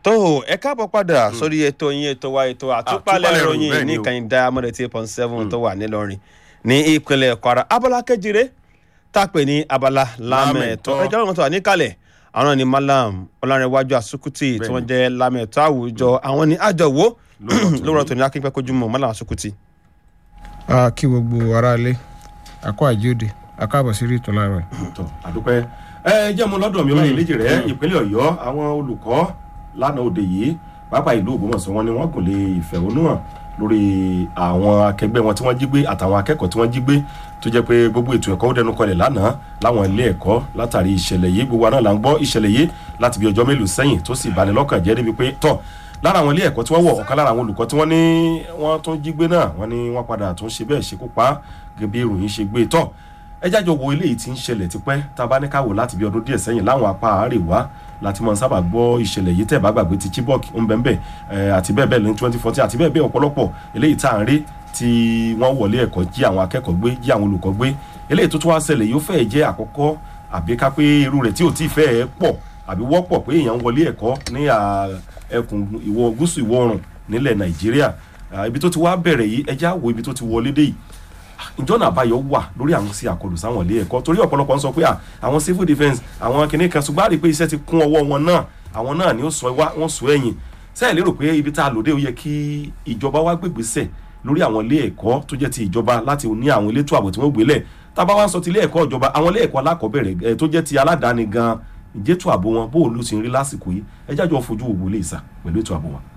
tó ẹ káàbọ̀ padà sórí ètò yín ètò wa ètò àtúpalẹ̀ Àtúpalẹ̀ ìròyìn ìròyìn, bẹ́ẹ̀ ní ni o. kàn diamond eight point seven tó wà nílọrin ní ìpínlẹ̀ kwara abala kejìre tá a pè ní abala lámẹ̀tọ́ Lámẹ̀tọ́. ẹjọ́ wọn tó wà níkàlẹ̀ àwọn ni malam ọlárẹ̀wájú asukuti tí wọ́n jẹ́ lámẹ̀tọ́ àwùjọ àwọn ni àjọwò lóòrọ̀ tó ní akínpẹ́ kojúmọ́ malam asukuti. a kí gbogbo aráalé akọ àjíòde akáàbọ̀ sí rí ìtọ́ láàárọ̀ yìí. tọ àdúpẹ́ ẹ jẹ́ mu lọ́dọ̀ mi ọláyé léjì rẹ̀ ìpínlẹ̀ ọ̀yọ́ àwọn olùkọ́ lánàá òde yìí pápá ìlú ògbómọ̀ṣọ́ wọn ni wọ́n gùn lé ìfẹ̀hónúhàn lórí àwọn akẹgbẹ́ wọn tí wọ́n jí gbé àtàwọn akẹ́kọ̀ọ́ tí wọ́n jí gbé tó jẹ́ pé gbogbo ètò ẹ̀kọ́ ó dẹnu kọlẹ̀ lánàá láwọn ilé ẹ̀kọ́ látàrí ìṣẹ̀lẹ̀ yìí gbogbo àná là ń gbọ́ ìṣẹ̀lẹ̀ yìí láti bí ọjọ́ mélòó sẹ́yìn tó sì bani lọ́kàn jẹ́ débi pé tọ̀ lára àwọn ilé ẹ̀kọ́ tí wọ́n wọ̀ ọ̀kan lára àwọn olùkọ́ tí wọ́n ní wọ́n tún jí gbé náà wọ́n ní wọ́n padà tún ṣe bẹ́ẹ̀ ṣekú pa á gẹ́gẹ́ bí ìròyìn ṣe gbé tọ̀ ẹ jájọ wo eléyìí tí ń ṣẹlẹ̀ tipẹ́ tá a bá ní ká wò láti bí ọdún díẹ̀ sẹ́yìn láwọn apá àárẹ̀wá láti mọ̀ sábà gbọ́ ìṣẹ̀lẹ̀ yìí tẹ̀ bá gbàgbé ti Chibok ńbẹ́ńbẹ́ àti bẹ́ẹ̀ bẹ́ẹ̀ lọ ní twenty fourteen àti bẹ́ẹ̀ bẹ́ẹ̀ ọ̀pọ̀lọpọ̀ eléyìí tá à ń rí tí wọ́n wọlé ẹ̀kọ́ jí àwọn akẹ́kọ̀ọ́ gbé jí àwọn olùkọ́ gbé eléyìí tó tún wá ṣẹlẹ̀ yóò fẹ́ẹ̀ jẹ́ àkọ́kọ́ àbí ká pé irú rẹ̀ tí ò tí ì fẹ́ẹ̀ pọ̀ àbí wọ́pọ̀ pé èèyàn ń wọlé ẹ̀kọ́ ní à, ẹkùn ìwọ̀ gúúsù ìwọ̀ oòrùn nílẹ̀ Nàìjíríà À, ibi tó ti wá bẹ̀rẹ̀ yìí ẹ já wo ibi tó ti wọlé dé yìí ìjọ́nà àbáyọ wà lórí àwọn sí àkọlù sáwọn ilé ẹ̀kọ́ torí ọ̀pọ̀lọpọ̀ ń sọ pé à, àwọn civil defence àwọn kìnìún kan ṣùgbọ́n àrí pé iṣẹ́ ti kún ọwọ́ wọn náà àwọn náà ni ó sọ wá wọ́n sọ ẹ̀yìn sẹ́yìn lérò pé ibi tá a lòdì ó yẹ kí ìjọba wá gbègbèsẹ̀ lórí àwọn ilé ẹ̀kọ́ tó jẹ́ ti ìjọba láti ní àwọn elétò ààbò tí wọ́n gbélẹ̀ tábà wá ń sọ ti ilé ẹ̀kọ́ ìjọba àwọn ilé ẹ̀kọ́ alákọ̀ọ́bẹ̀rẹ̀ ẹ̀ tó jẹ́ ti aládàáni gan ìjẹ́tò ààbò wọn bó ló ti ń rí lásìkò yìí ẹ jájọ fojú òwò lè sà pẹ̀lú ètò ààbò wọn.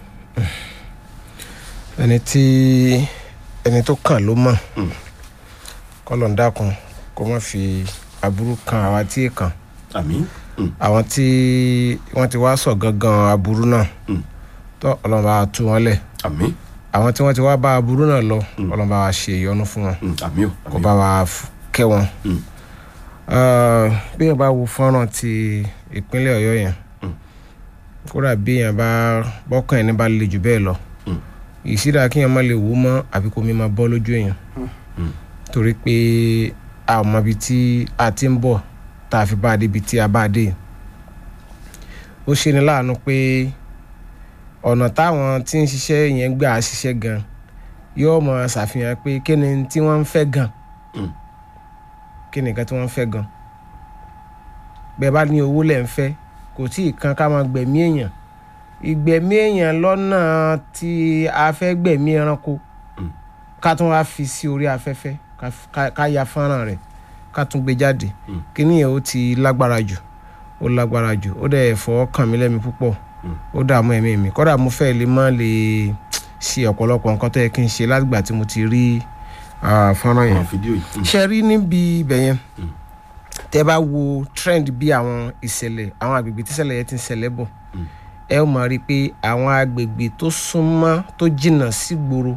ẹni tí ẹni tó kàn ló mọ̀ kọ́lọ̀ ń dákun kó má fi aburú kan àwa tí ì kàn àmín Mm. àwọn tí wọ́n ti wá sọ gangan aburú náà Mm. tó ọlọ́run bá wa tú wọn lẹ̀ àmín àwọn tí wọ́n ti wá bá aburú náà lọ ọlọ́run bá wa ṣe ìyọ́nú fún wọn Mm. àmín o kó àmín bá wa f- kẹ́ wọn. Mm. Ah, bí yẹn bá wo fọ́nrán ti ìpínlẹ̀ ọ̀yọ́ yẹn Mm. kódà bí yẹn bá bọ́kàn ẹni bá le jù bẹ́ẹ̀ lọ Mm. ìsídà kí yẹn má lè wò ó mọ́ àbí kó mi máa bọ́ lójú èèyàn Mm. torí pé a ò mọ ibi tí a ti ń bọ̀ tá a fi bá a débi tí a bá a dé ó ṣe ni láàánú pé ọ̀nà táwọn tí ń ṣiṣẹ́ yẹn gbà á ṣiṣẹ́ gan yóò mọ ṣàfihàn pé kí ni tí wọ́n ń fẹ́ gan Mm. kí ni nǹkan tí wọ́n ń fẹ́ gan bẹ́ẹ̀ bá ní owó lẹ̀ ń fẹ́ kò tí ì kan ká máa gbẹ̀mí èèyàn ìgbẹ̀mí èèyàn lọ́nà tí a fẹ́ gbẹ̀mí ẹranko Mm. ká tún wá fi sí orí afẹ́fẹ́ ká- ká- ká ya fọ́nrán rẹ̀ ká tún gbé jáde Mm. kíní yẹn ó ti lágbára jù ó lágbára jù ó dẹ̀ fọwọ́ kàn mí lẹ́mi púpọ̀ Mm. ó dààmú ẹ̀mí mi kódà mo fẹ́ lè má lè ṣe ọ̀pọ̀lọpọ̀ nǹkan tó yẹ kí n ṣe látìgbà tí mo ti rí ah, fọ́nrán yẹn àwọn fídíò yìí. Mm. ṣe rí níbi ibẹ̀ yẹn Mm. tẹ́ bá wo trend bí àwọn ìṣẹ̀lẹ̀ àwọn agbègbè tí ìṣẹ̀lẹ̀ yẹn ti ń ṣẹlẹ̀ bọ̀ Mm. ẹ ó máa rí i pé àwọn agbègbè tó súnmọ́ tó jìnnà sígboro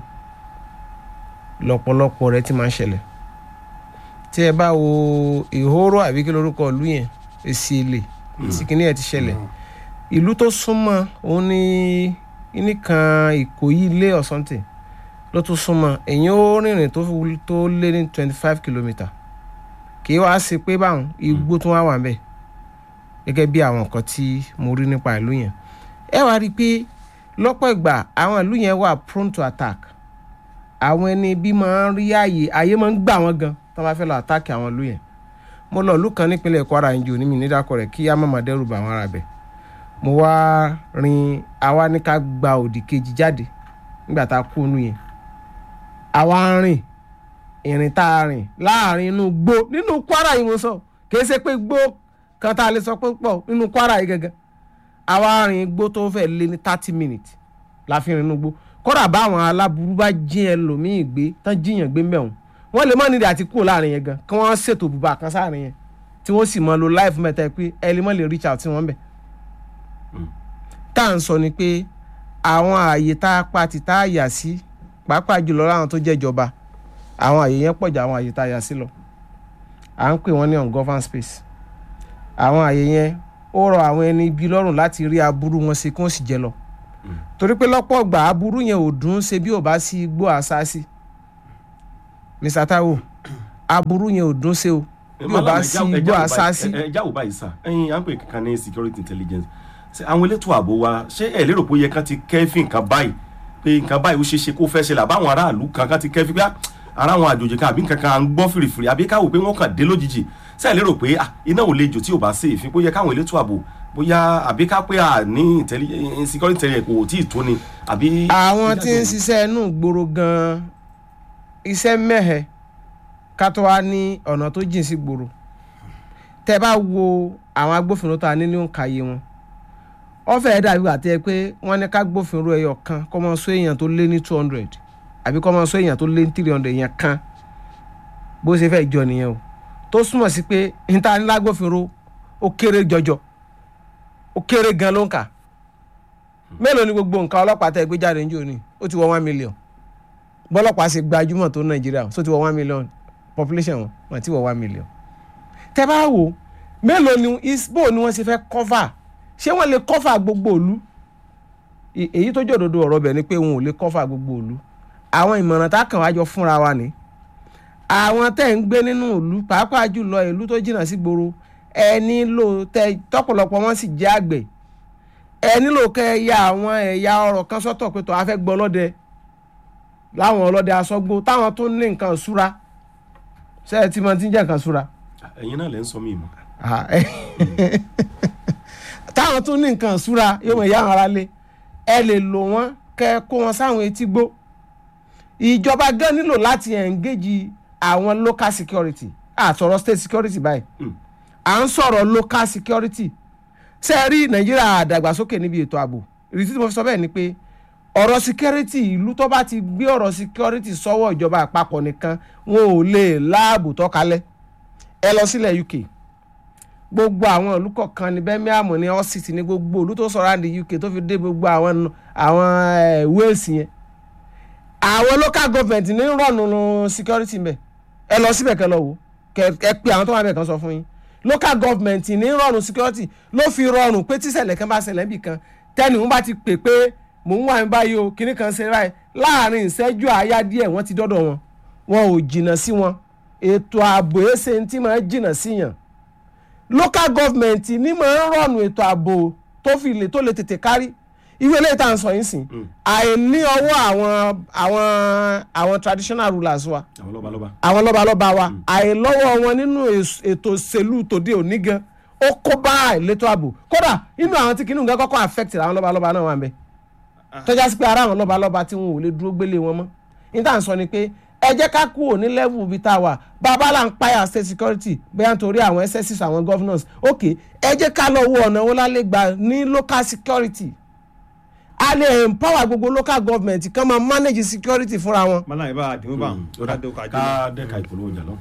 lọ́pọ̀lọpọ̀ rẹ̀ ti máa ń ṣẹlẹ̀ tí ẹ bá wo ìhóró àbí kí lorúkọ ìlú yẹn èsì èlè tí kìíní ẹ̀ ti ṣẹlẹ̀ ìlú tó súnmọ́ òun ní nìkan ìkòyí ilé ọ̀sọ́ntì ló tún súnmọ́ èyàn ó rìnrìn tó fi- tó lé ní twenty five kilometre kì í wá sí pé báwọn igbó tún wá wà ń bẹ̀ gẹ́gẹ́ bí àwọn nǹkan tí mo rí nípa ìlú yẹn ẹ wá rí i pé lọ́pọ̀ ìgbà àwọn ìlú yẹn wà prone to attack àwọn ẹni bí máa ń rí ààyè ààyè máa ń gbà wọ́n gan tó bá fẹ́ lọ attack àwọn ìlú yẹn mo lọ ìlú kan nípínlẹ̀ Kwara ìjò ní mi nídàkọ̀ rẹ̀ kí á má máa dẹ́rù bà wọ́n ara bẹ̀ mo wá rin àwa ní ká gba òdì kejì jáde nígbà tá a kú inú yẹn àwa ń rìn ìrìn tá a rìn láàrin inú gbó nínú Kwara yìí mo sọ kìí ṣe pé gbó kan tá a lè sọ pé pọ̀ nínú Kwara yìí gangan àwa rìn gbó tó fẹ́ lé ní thirty minutes la fi rìn inú gbó kódà báwọn aláburú bá jí ẹlòmíì gbé tán jíyàn gbé mẹ́wọ̀n wọ́n lè má nídìí àti kúrò láàrin yẹn gan kí wọ́n ṣètò bùbá kan sáàrin yẹn tí wọ́n sì mọ lo life mẹ́ta pé ẹ lè mọ́ lè reach out sí wọn bẹ̀ tá à ń sọ ni pé àwọn ààyè tá a pa ti tá a yà sí pàápàá jùlọ láwọn tó jẹ́ ìjọba àwọn ààyè yẹn pọ̀ jù àwọn ààyè tá a yà sí lọ à ń pè wọ́n ní ungoverned space àwọn ààyè yẹn ó rọ àwọn ẹni ibi lọ́rùn láti rí aburú wọn ṣe kí wọ́n sì jẹ lọ torí pé lọ́pọ̀ ọgbà aburú yẹn ò dùn ṣe bí ò bá sí igbó àṣàṣì Mr. Taiwo aburú yẹn ò dùn ṣe o bí ò bá sí igbó àṣàṣì ẹ jáwó báyìí sà ẹyin à ń pè kankan ní security intelligence Ṣé àwọn elétò ààbò wa ṣé ẹ lérò pé ó yẹ kán ti kẹ́fìn nǹkan báyìí pé nǹkan báyìí ó ṣeé ṣe kó fẹ́ ṣẹlẹ̀ àbáwọn aráàlú kan kan ti kẹ́fìn pé ah, ara àwọn àjòjì kan àbí nǹkan kan à ń gbọ́ fìrìfìrì àbí káwò pé wọ́n kàn dé lójijì ṣé ẹ lérò pé ah, iná ò le jò tí ò bá sí ìfín pé ó yẹ káwọn elétò ààbò bóyá àbí ká pé à ní intelli- security intelligence kò tí ì tó ni àbí. àwọn tí ń ṣiṣẹ́ inú ìgboro gan-an iṣẹ́ mẹ́hẹ̀ ká tó wá ní ọ̀nà tó jìn sí gbòòrò tẹ́ bá wo àwọn agbófinró tó a ní ní òǹkàyé wọn wọ́n fẹ́ẹ́ dàbí àti ẹ pé wọ́n ní ká gbófinró ẹyọ kan kọ́ mọ́ sọ èèyàn tó lé ní two hundred àbí kọ́ mọ́ sọ èèyàn tó lé ní three hundred èèyàn kan bó ṣe fẹ́ jọ nìyẹn o tó súnmọ́ sí pé níta ní lágbófinró ó kéré jọjọ ó kéré gan ló ń kà mélòó ni gbogbo nǹkan ọlọ́pàá tẹ́ gbé jáde níjó ni ó ti wọ one million bọ́lọ́pàá ṣe gbajúmọ̀ tó nàìjíríà so ti wọ one million population wọn wọn ti wọ one million. tẹ́ bá wò mélòó ni isbo ni wọ́n ṣe fẹ́ cover ṣé wọ́n lè cover gbogbo ìlú E- èyí tó jòdòdó ọ̀rọ̀ bẹ̀ ni pé wọn ò lè cover gbogbo ìlú àwọn ìmọ̀ràn tá a kàn wájọ fúnra wa ni àwọn tẹ́ ń gbé nínú ìlú pàápàá jùlọ ìlú tó jìnnà sí gbòòrò ẹ nílò tẹ tọ̀pọ̀lọpọ̀ wọn sì jẹ́ àgbẹ̀ ẹ nílò kẹ́ ẹ ya àwọn ẹ̀yà ọ̀rọ̀ kan sọ́tọ̀ pé tó a fẹ́ gbọ́ ọlọ́dẹ láwọn ọlọ́dẹ asọ́gbó táwọn tó ní nǹkan ìṣúra ṣé ẹ ti mọ tí ń jẹ́ nǹkan ìṣúra ẹ̀yin náà lẹ́ ń sọ mí mọ́. Ah, eh. táwọn tó ní nǹkan ìṣúra yóò mọ ìyá àwọn ará lé ẹ lè lò wọ́n kẹ́ ẹ kó wọn sáwọn etí gbó ìjọba gan nílò láti engage àwọn local security àtọ̀rọ̀ state security báyìí Mm. à ń sọ̀rọ̀ local security ṣe é rí nàìjíríà àdàgbàsókè níbi ètò ààbò ìrètí tí mo fi sọ bẹ́ẹ̀ ni pé ọ̀rọ̀ security ìlú tó bá ti gbé ọ̀rọ̀ security sọ́wọ́ ìjọba àpapọ̀ nìkan wọn ò lè láàbò tọ́kalẹ̀ ẹ lọ sílẹ̀ uk gbogbo àwọn ìlú kọ̀ọ̀kan ní birmingham ní ọ́sìtì ní gbogbo ìlú tó sọ̀rọ̀ àǹdí uk tó fi dé gbogbo àwọn àwọn eh, wales yẹn àwọn local government ní rọ̀nù security mbẹ̀ ẹ lọ síbẹ̀ kẹ́ lọ wò kẹ́ ẹ pé àwọn tó wà bẹ̀ kan sọ fún yín local government ní rọrùn security ló fi rọrùn pé tíṣẹ̀lẹ̀ kan bá ṣẹlẹ̀ níbì kan tẹ́ni wọ́n bá ti pè pé mò ń wà ní báyìí o kinní kan ṣe báyìí láàrin ìṣẹ́jú àáyá díẹ̀ wọ́n ti dọ́dọ̀ wọn wọn ò jìnnà sí wọn ètò ààbò ẹsẹ̀ tí máa jìnnà sí yàn local government ní máa ń rọrùn ètò ààbò tó fi lè tó lè tètè kárí irú eléyìí tá à ń sọ yín sìn àìní ọwọ́ àwọn àwọn àwọn traditional rulers wa àwọn lọ́ba lọ́ba. àwọn lọ́balọ́ba wa àìlọ́wọ́ wọn nínú ès- ètò òṣèlú tòde òní gan ó kó bá àìlétò ààbò kódà inú àwọn tí kìnnìún gan kọ́kọ́ affect àwọn lọ́balọ́ba náà wà ń bẹ tọ́já sí pé ara àwọn lọ́balọ́ba tí wọn ò lè dúró gbélé wọn mọ́ ní tá à ń sọ ni pé ẹ jẹ́ ká kúrò ní level ibi tá a wà bàbá là ń páyà state security bóyá nítorí àwọn ss's àwọn governors ok ẹ jẹ́ ká lọ wo ọ̀nà wo lálẹ́ gbà ní local security a lè empower gbogbo local government kán máa manage security fúnra wọn mọ́lá ìbá àdìmú bá ó dá ká dẹ́ka ìpolówó ọjà lọ.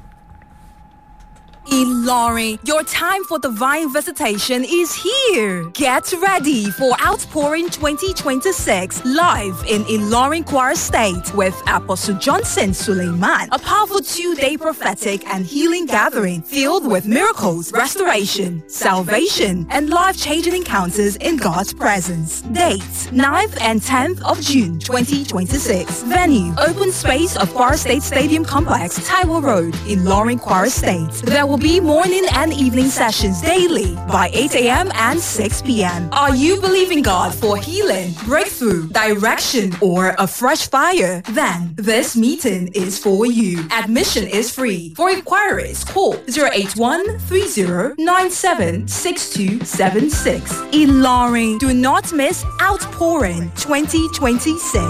Ilorin, your time for divine visitation is here. Get ready for Outpouring 2026 live in Ilorin Choir State with Apostle Johnson Suleiman. A powerful two-day prophetic and healing gathering filled with miracles, restoration, salvation, and life-changing encounters in God's presence. Dates 9th and 10th of June 2026. Venue Open Space of Choir State Stadium Complex, Taiwo Road, Ilorin Choir State. There will be morning and evening sessions daily by 8 a.m. and 6 p.m. Are you believing God for healing, breakthrough, direction, or a fresh fire? Then this meeting is for you. Admission is free. For inquiries, call 081 30 97 6276. Ilorin. Do not miss Outpouring 2026.